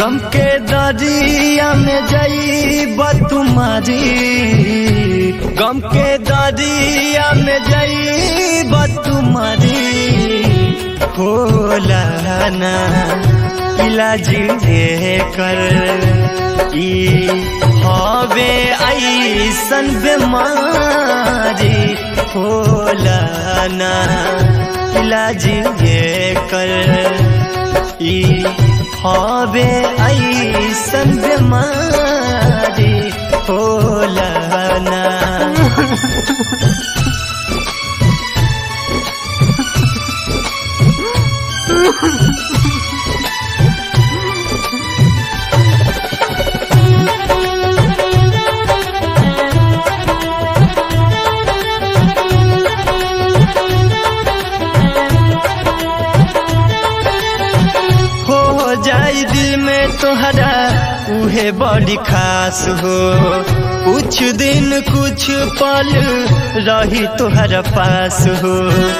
गम के दरिया में जईब तुम्हारी गम के दरिया में जईब तुम्हारी होला ना इलाज कर ई हवे ऐसन बेमारी होला ना इलाज कर ई हवे ऐसन बेमारी होला ना हो जाई दिल में तोहरा उहे बड़ी खास हो कुछ दिन कुछ पल रही तोहरा पास हो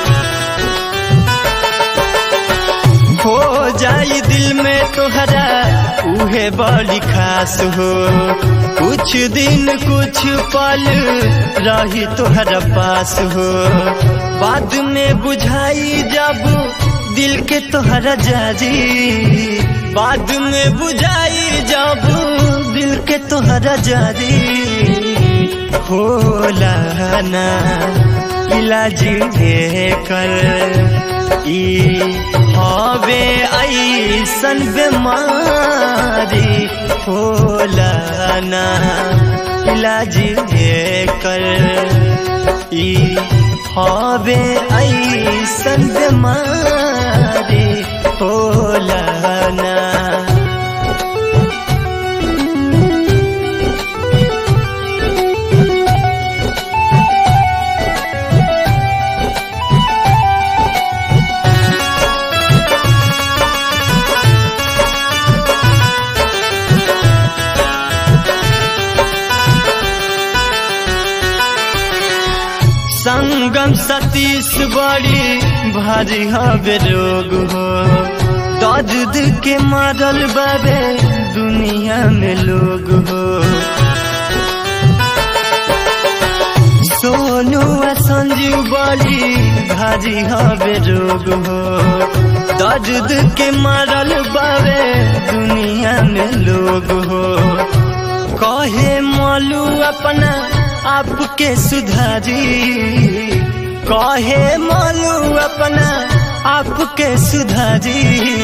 हो जाई दिल में तोहरा उहे बड़ी खास हो कुछ दिन कुछ पल रही तोहरा पास हो बाद में बुझाई जब दिल के तोहरा जारी बाद में बुझाई जब दिल के तोहरा जारी होला ना इलाज कर ई हवे ऐसन बेमारी होला ना इलाज कर ई हवे ऐसन बेमारी होला ना संगम सतीश बड़ी भारी हवे रोग हो दर्द के मारल बाबे दुनिया में लोग हो सोनू आ संजीव बड़ी भारी हवे रोग हो दर्द के मारल बाबे दुनिया में लोग हो कहे मलू अपना आपके सुधारी कहे मलू अपना आपके सुधारी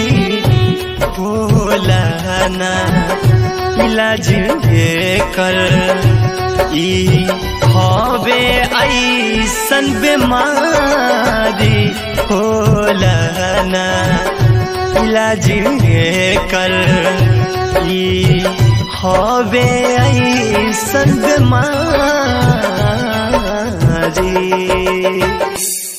होला ना इलाज कर ई हवे ऐसन बेमारी होला ना इलाज कर ई हवे ऐसन बेमारी